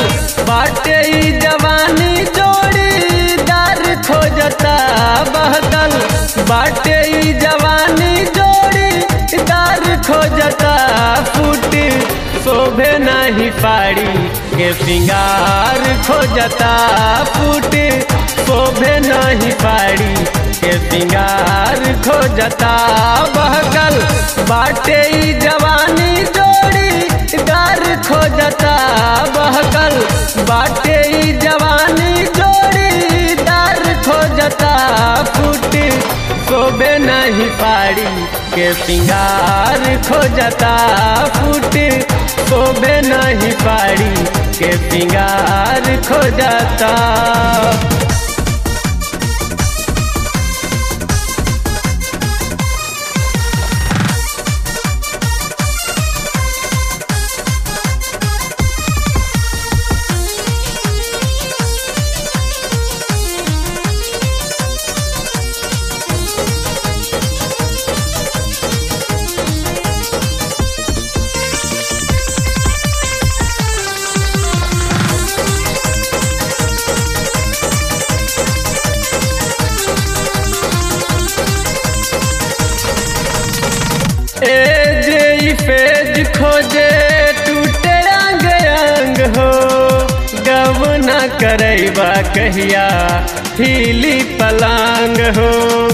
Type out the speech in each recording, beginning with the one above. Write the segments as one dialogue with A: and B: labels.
A: बाटे ई जवानी जोड़ीदार खोजता बहकल बाटे ई जवानी जोड़ीदार खोजता फूट शोभे नहीं पाड़ी के सिंगार खोजता फूट शोभे नहीं पाड़ी के सिंगार खोजता बहकल बाटे ई जवानी जोड़ी दार खोजता बहकल बाटे ई जवानी जोड़ी दार खोजता फूट शोभे नहीं पाड़ी के सिंगार खोजता फूट शोभे नहीं पाड़ी के सिंगार खोजता ए जे ई पेज खोजे टूटे अंग अंग हो गव न करैबा कहिया हिली पलांग हो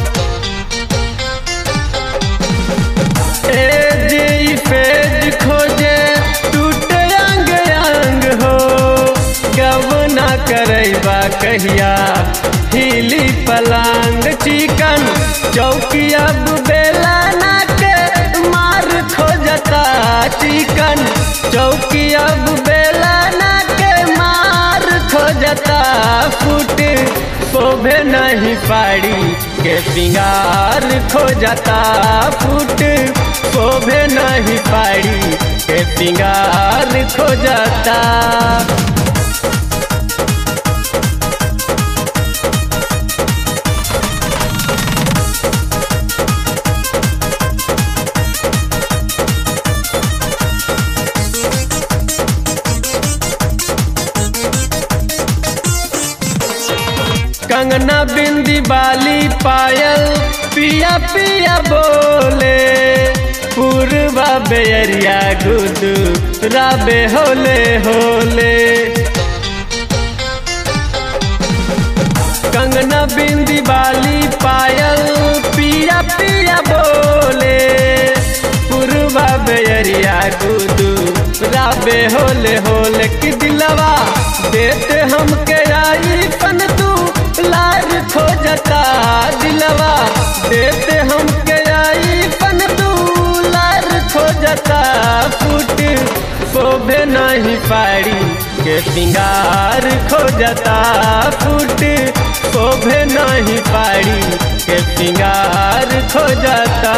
A: ए जे ई पेज खोजे टूटे अंग अंग हो गव न करैबा कहिया हिली पलांग चिकन चौकी अब बेला ना के मार खोजता चिकन चौकी अब बेला ना के मार खोजता फूट शोभे नहीं पाड़ी के सिंगार खोजता फूट शोभे नहीं पाड़ी के सिंगार खोजता कंगना बिंदी बाली पायल पिया पिया बोले पूर्वा बेरिया गुदू राबे होले होले कंगना बिंदी बाली पायल पिया पिया बोले पूर्वा बेरिया गुदू राबे होले होले कि दिलवा देते हमके आई पन तू लार खोजता दिलवा देते हमके आई पन तू लार खोजता फूट शोभे नहीं पाड़ी के सिंगार खोजता फूट शोभे नहीं पाड़ी के सिंगार खोजता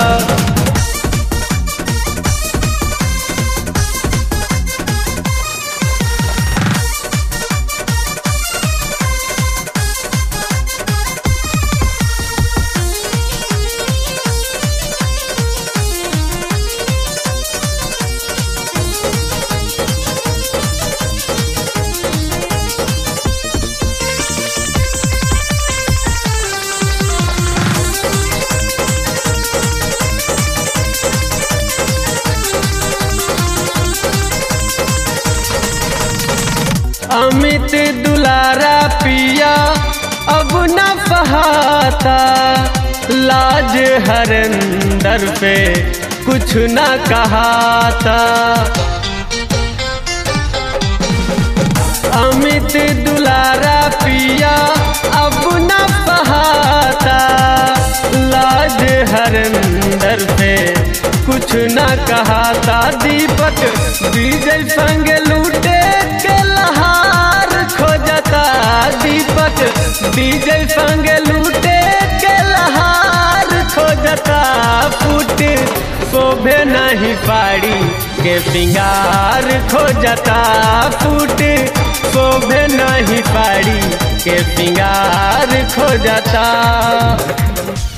A: अमित दुलारा पिया अब न बहाता लाज हरिंदर पे कुछ न कहाता अमित दुलारा पिया अब न बहाता लाज हरिंदर पे कुछ न कहाता दीपक विजय संग लूटे के लहार खोजता दीपक विजय संग लूटे के लहार खोजता फूट शोभे नहीं पाड़ी के सिंगार खोजता फूट शोभे नहीं पाड़ी के सिंगार खोजता